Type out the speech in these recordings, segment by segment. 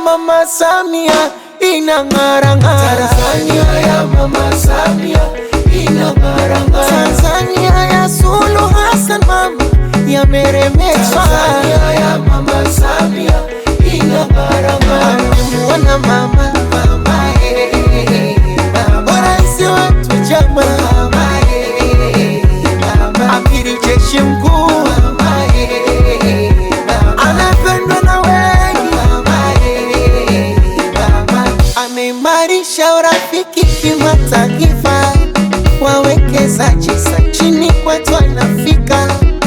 Mama Samia inang'ara ng'ara. Tanzania ya Mama Samia inang'ara ng'ara. Tanzania ya Suluhu Hassan mama yameremeshwa. Tanzania ya Mama Samia inang'ara ng'ara. Amemuona mama Mama eh, mama, rais wetu chama mama eh, mama, amiri jeshi mkuu mama eh, mama, anapendwa na wengi, mama eh, mama. ameimarisha urafiki kimataifa, wawekezaji sa chini kwetu anafika,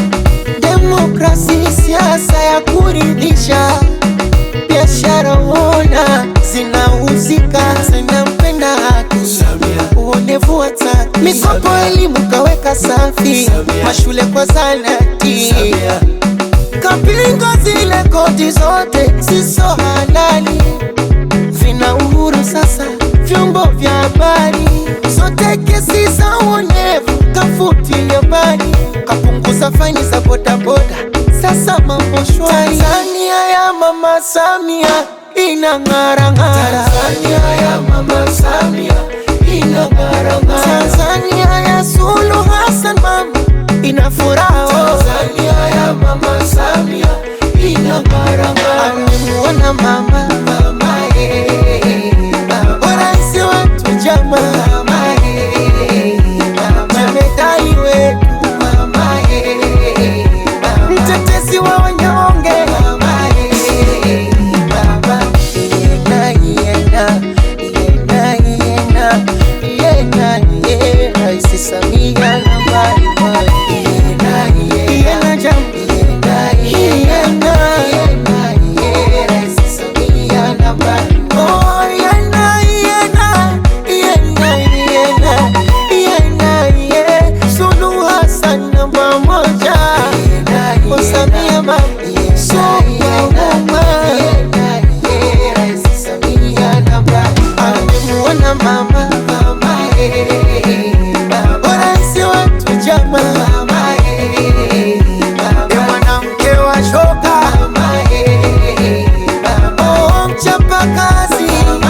demokrasi siasa ya kuridhisha, biashara uona zinauzika, zinampenda haki Samia, uonevu wa taki, mikopo elimu kaweka safi, Samia. mashule kwa zanati Samia, kapinga zile koti zote siso halali, vina uhuru sasa vyombo vya habari, zote kesi za uonevu kafutilia mbali, kapunguza faini za bodaboda, sasa mambo shwari. Tanzania ya mama Samia inang'ara ng'ara, Tanzania ya Mama Samia inang'ara ng'ara. Tanzania ya Suluhu Hassan mama ina furaha oh. Tanzania ya Mama Samia inang'ara ng'ara. Amemuona mama Mama eh, mama, rais wetu chama mama eh, mama, jemedai wetu mama eh, mama, mtetezi wa wanyonge mama eh, mama. Yena, yena, yena, yena, yena, ye, Rais Samia nambari moja. Yena, yena, Yena jam- yena, yena, yena, yena, ye, Rais Samia nambari oh, yena, yena, yena, yena, yena, ye, Suluhu Hassan namba moja. Oh, Samia mama, superwoman. Amemuona mama rais wetu chama e mwanamke wa shoka oh, mchapa kazi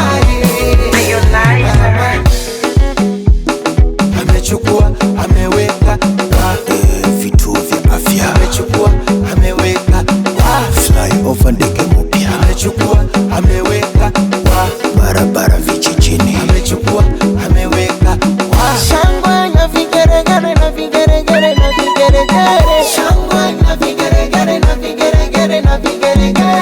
Amechukua, ameweka wa Eh, vituo vya afya amechukua, ameweka wa flyover ndege mpya amechukua, ameweka wa barabara vijijini amechukua, ameweka wa shangwe na vigeregere na vigeregere na vigeregere shangwe na vigeregere na vigeregere na vigeregere